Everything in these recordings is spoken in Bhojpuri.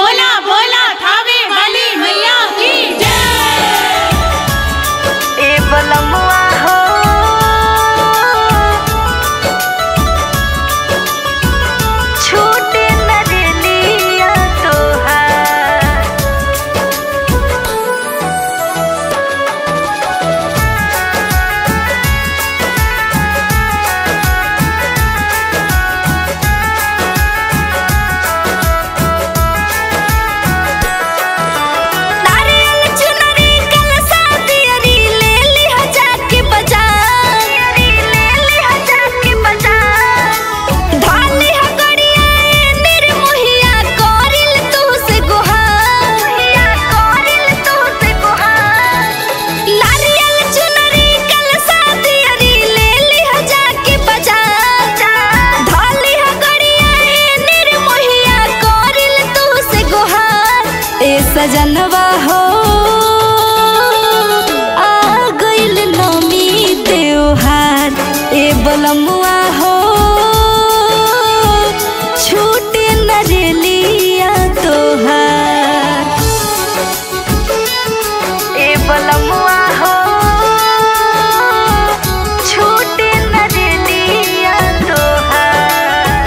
बोला बोला थावे वाली मैया की जय ए बलमुआ हो छूटे न रेलिया तोहार नारियल चुनरी कलसा दियरी ले लिह जाके बाजार ले लिह जाके बाजार धानी ह गड़िया ए निर्मोहिया करिल तू से गुहार मोहिया करिल तू से गुहार नारियल चुनरी कलसा दियरी ले लिह जाके बाजार धानी ह गड़िया ए निर्मोहिया करिल तू से गुहार ए सजनवा हो आ गइल नमी त्योहार ए बलमुआ हो छूटे न रेलिया तोहार ए बलमुआ हो छूटे न रेलिया तोहार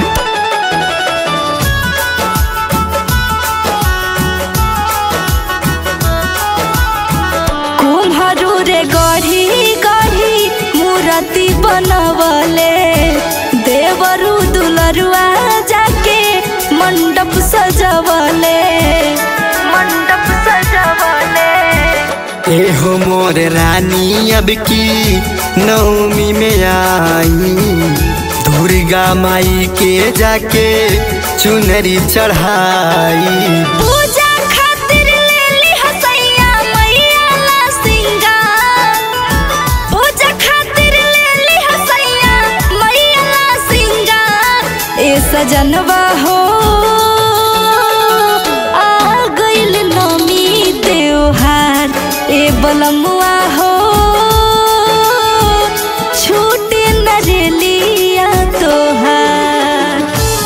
कुम्हरू रे गढ़ी गढ़ी मूर्ति बनवले देवरु दुलरुआ जाके मंडप सजवले मंडप सजवले एहो मोर रानी अब की नवमी में आई दुर्गा माई के जाके चुनरी चढ़ाई पूजा खातिर लेली हसैया मैया ला सिंगार पूजा खातिर लेली हसैया मैया ला सिंगार ए सजनवा हो आ गइल नमी त्योहार ए बलमुआ हो छूटे न रेलिया तोहार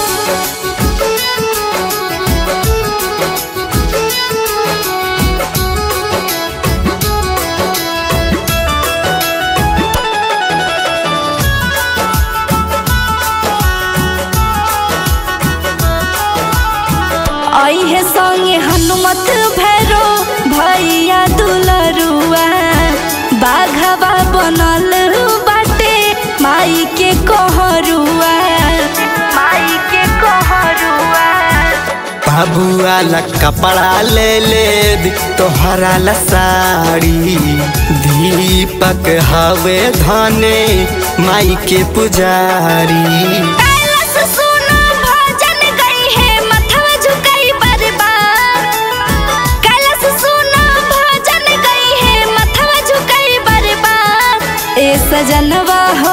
आई है संगे हनुमत भैरो भैया दुलरुआ बाघवा बनल बाटे माई के कहरुआ माई के कहरुआ बाबुआ ला कपड़ा ले ले दी, तोहरा ला साड़ी दीपक हवे धने माई के पुजारी कैलाश सुनो भजन गई है मथवा झुकाई बरबार कैलाश सुनो भजन गई है मथवा झुकाई बरबार ए सजनवा हो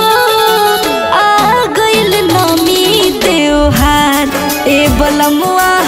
आ गइल नमी त्योहार ए बलमुआ